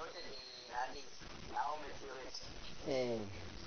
wote ni nani Naomi Purity. eh,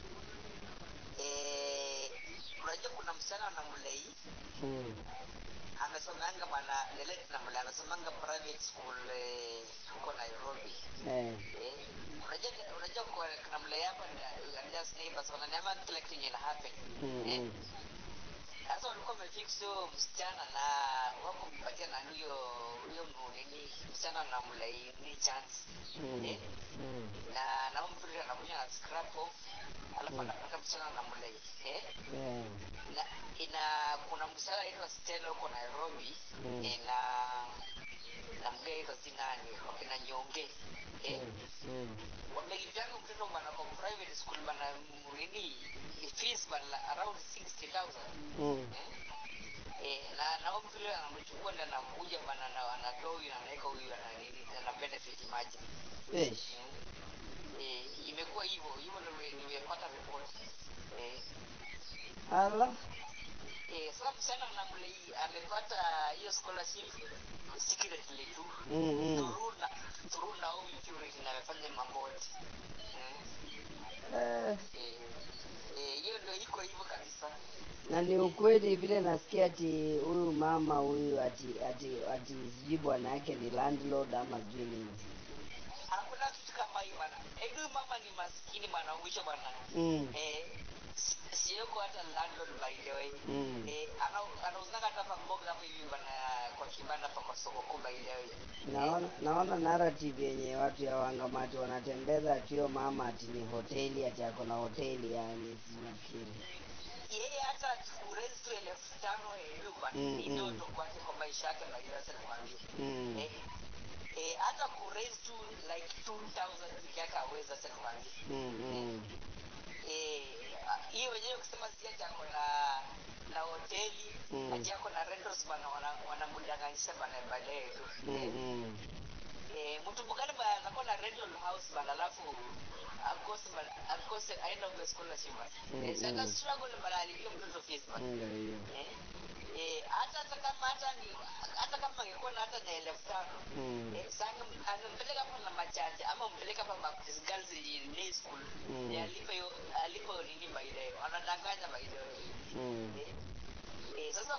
Eh, unajua kuna msichana na mlei mm, amesomanga bwana Lelet na mlei amesomanga private school eh, huko Nairobi. eh, Eh, unajua unajua kwa kuna mlei hapa na just neighbors wananiambia kila kitu yenye ina happen. mm, Eh, mm, sasa walikuwa wamefix huyo msichana na wako mpatia na huyo huyo nini msichana na mlei ni chance. mm, Eh, mm, na Naomi Purity anakuja na scrap off alafu Mm. anapata msichana na mlei. Eh, eh, na ina kuna msichana anaitwa Stella huko Nairobi Mm. eh, na na mgeni anaitwa Zinani wakina Nyonge eh, mm, mm, wamelipianga mtoto bana kwa private school bana nini fees bana around 60000 mm, eh, eh, na Naomi vile anamchukua na anakuja bana na anatoa huyu na anaweka huyu ana nini na benefit margin eh, eh, imekuwa hivyo hivyo ndio nime- nimepata report eh, ala, Eh, sasa msichana namlei amepata hiyo scholarship secretly tu mm, mm, through na through Naomi Purity na amefanya mambo yote. Mm. eh, Eh, eh, hiyo ndio iko hivyo kabisa. na ni ukweli vile nasikia ati huyu mama huyu ati ati ati sijui bwana yake ni landlord ama sijui nini. Hakuna kitu kama hiyo bana. Eh, huyu mama ni maskini bana mwisho bana. Mm, Eh, si- siyoko hata landlord by the way. mm, Eh, ana- anauzanga hata hapa mboga hapo hivi bana kwa kibanda hapa kwa soko kuu by the way. naona naona narrative yenye watu ya wangamati wanatembeza ati huyo mama ati ni hoteli ati ako na hoteli yani sinafikiri. yeye hata kurezi tu elfu tano eluba Mm, ni mm. ndoto kwake kwa maisha yake maisha nakwambia Mm, eh, eh, hata kurezi tu like 2000 peke yake aweza sasa nakwambia mm, mm, eh, ah, hiyo wenyewe kusema si ati ako na na hoteli Mm. ati ako na rentals bana wana- wanamdanganyisha bana baadaye tu mm, eh, mm. eh, mtu mgani bana anakuwa na rental house bana alafu akose bana akose aenda kwa scholarship bana Mm, eh, sasa mm. struggle bana alipia mtoto fees bana Ndio hiyo. Eh, eh, hata hata kama hata ni hata kama angekuwa na hata na elfu tano Mm, eh, sana anampeleka hapa na machanja ama mpeleka hapa Baptist Girls Day School Mm. eh, alipe hiyo alipe nini by the way wanadanganya by the way mm. eh, eh, sasa